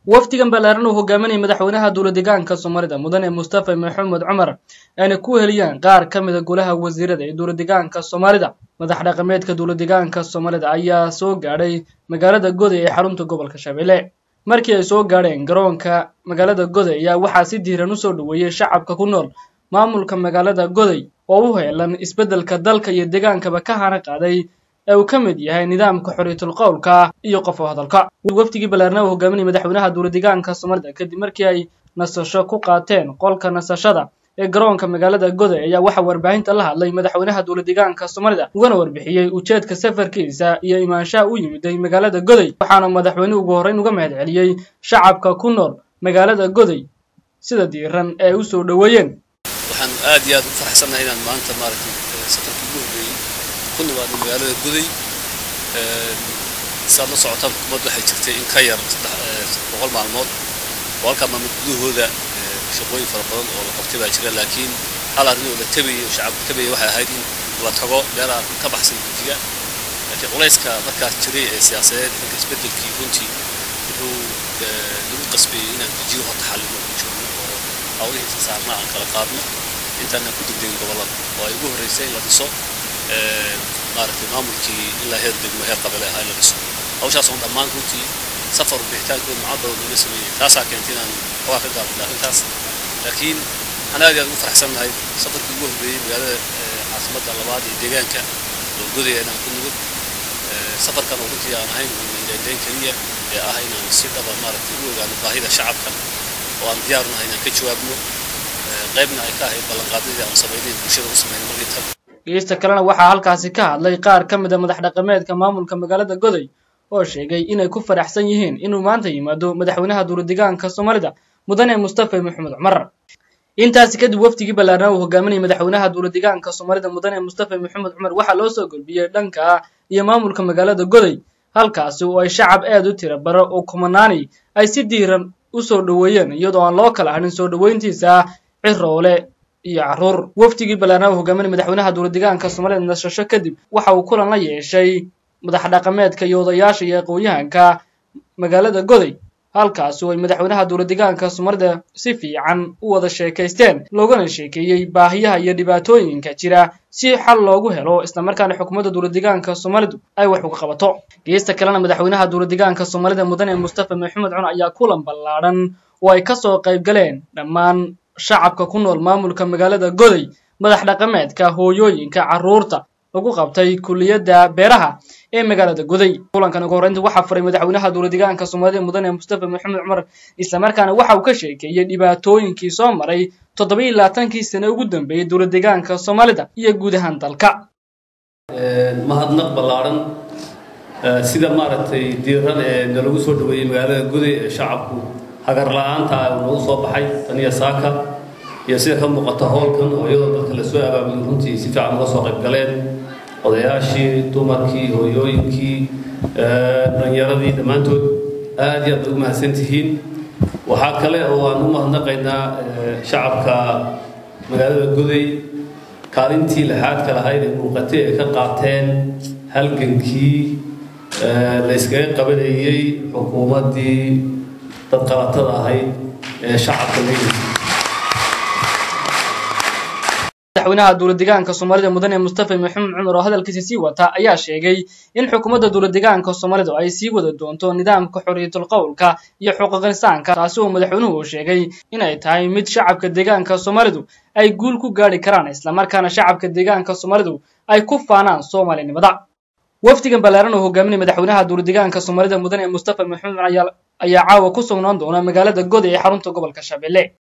wafdigan ballaaran uu hogaaminayay madaxweynaha dowladegaanka soomaalida mudane mustafa maxamed cumar ayna ku heliyaan qaar ka mida golaha wasiirada ee dowladegaanka soomaalida madax dhaqameedka dowladegaanka soomaalida ayaa soo gaadhay magaalada goday ee xarunta gobolka shabeelle markii ay soo gaadheen garoonka magaalada goday ayaa waxaa si diiran usoo dhoweeyey shacabka ku nool maamulka magaalada goday oo u heelan isbeddelka dalka iyo degaankaba ka hana qaaday ee uu ka mid yahay nidaamka xorriyatul qowlka iyo qof oo hadalka wafdigii ballaarna uu hogaaminayay madaxweynaha dowladegaanka soomaalida kadib markii ay nasasho ku qaateen qolka nasashada ee garoonka magaalada goday ayaa waxaa warbaahinta la hadlay madaxweynaha dowladegaanka soomaalida ugana warbixiyey ujeedka safarkiisa iyo imaanshaha u yimiday magaalada goday waxaana madaxweynuhu ugu horreyn uga mahad celiyey shacabka ku nool magaalada goday sida diiran ee u soo dhoweeyeen waxaan aad iyo aad u faraxsannahay inaan maanta maaragtay safarkii ugu horreeyey ku nimaadno magaalada guday saad la socotaan xukuumaddu waxay jirtay in ka yar saddex boqol maalmood oo halkaa maalmood gudahooda shaqooyin fara badan oo la qabtay baa jira laakiin hal arrin oo la tabayay oo shacabka tabayay waxay ahayd in la tago meelaha ka baxsan guddiga laakiin culayska markaas jiray ee siyaasadeed dhanka isbeddelkii runtii wuxuu lagu qasbeeyey inaan gujiyo horta xallino u joogno oo hawlihii saarna aan kala qaadno intaanaan ku degdegin gobollada oo ay ugu horreysay in la dhiso maaragtay maamulkii ilaa heer degmo heer qabale ahaa in la dhiso hawshaas oon dhammaan runtii safar bixitaankooda macad badan looga sameeyey taasaa keentay inaan hawaa ka gaabino arrintaas laakiin waxaan aad iyo aad ugu faraxsannahay safarkii ugu horreeyey magaalada caasimadda labaad ee deegaanka oo godaya inaan ku nimid safarkan oo runtii aan ahayn indhaindhayn keliya ee ah inaan si dhaba maaragtay u ogaano baahida shacabka oo aan diyaaru nahay inaan ka jawaabno qaybna ay ka ahayd ballanqaadadii aan samaynayn bulshada u samayna markii tan geesta kalena waxaa halkaasi ka hadlay qaar ka mid a madax dhaqameedka maamulka magaalada goday oo sheegay inay ku faraxsan yihiin inuu maanta yimaado madaxweynaha dowladegaanka soomaalida mudane mustafa maxamed cumar intaasi kadib wafdigii ballaarnaa uu hogaaminayay madaxweynaha dowladegaanka soomaalida mudane mustafa maxamed cumar waxaa loo soo gudbiyey dhanka iyo maamulka magaalada goday halkaasi oo ay shacab aad u tira baro oo kumanaani ay si diiran u soo dhoweeyeen iyadoo aan loo kala hadhin soo dhoweyntiisa ciroole iyo carruur wafdigii ballaarnaa uu hogaaminayay madaxweynaha dowladegaanka soomaalida nasasho kadib waxa uu kulan la yeeshay madax dhaqameedka iyo odayaasha iyo aqoon-yahanka magaalada goday halkaasi oo ay madaxweynaha dowladegaanka soomaalida si fiican u wada sheekaysteen loogana sheekeeyey baahiyaha iyo dhibaatooyinka jira si xal loogu helo islamarkaana xukuumadda dowladegaanka soomaalidu ay wax uga qabato geesta kalena madaxweynaha dowladegaanka soomaalida mudane mustafa maxamed cun ayaa kulan ballaadhan oo ay kasoo qayb galeen dhammaan shacabka ku nool maamulka magaalada goday madax dhaqameedka hooyooyinka carruurta lagu qabtay kulliyadda beeraha ee magaalada goday kulankan ugu horreynta waxaa furay madaxweynaha dowladegaanka soomaalida mudane mustafa maxamed cumar islamarkaana waxa uu ka sheekeeyey dhibaatooyinkii soo maray toddoba iyo labaatankii sane ugu dambeeyey dowladegaanka soomaalida iyo guud ahaan dalka mahadnaq ballaaran sida maaragtay diiran ee nalagu soo dhaweeyey magaalada goday ee shacabku hagar la-aanta uu nagu soo baxay taniya saaka iyo sida ka muuqata howlkan oo iyadoo dadka lasoo abaabulay runtii si fiican uga soo qayb galeen odayaashii dumarkii hooyooyinkii dhallinyaradii dhammaantood aad iyo aad ugu mahadsan tihiin waxaa kale oo aan u mahadnaqaynaa shacabka magaalada goday kaalintii lixaadka lahayd ee muuqatay ay ka qaateen halgankii la yskaga qabanayey xukuumaddii dad qalatada ahayd ee shacabka leeyihiin madaxweynaha dowladegaanka soomaalida mudane mustafa maxamed cumar oo hadalkiisa sii wata ayaa sheegay in xukuumadda dowladegaanka soomaalidu ay sii wada doonto nidaamka xorriyatul qowlka iyo xuquuqistaanka taasi oo madaxweynuhu uu sheegay inay tahay mid shacabka deegaanka soomaalidu ay guul ku gaadhi karaan islamarkaana shacabka deegaanka soomaalidu ay ku faanaan soomaalinimada wafdigan ballaaran oo hogaaminaya madaxweynaha dowladegaanka soomaalida mudane mustafa maxamed cumar ayaa caawa ku sugnaan doona magaalada goday ee xarunta gobolka shabeelle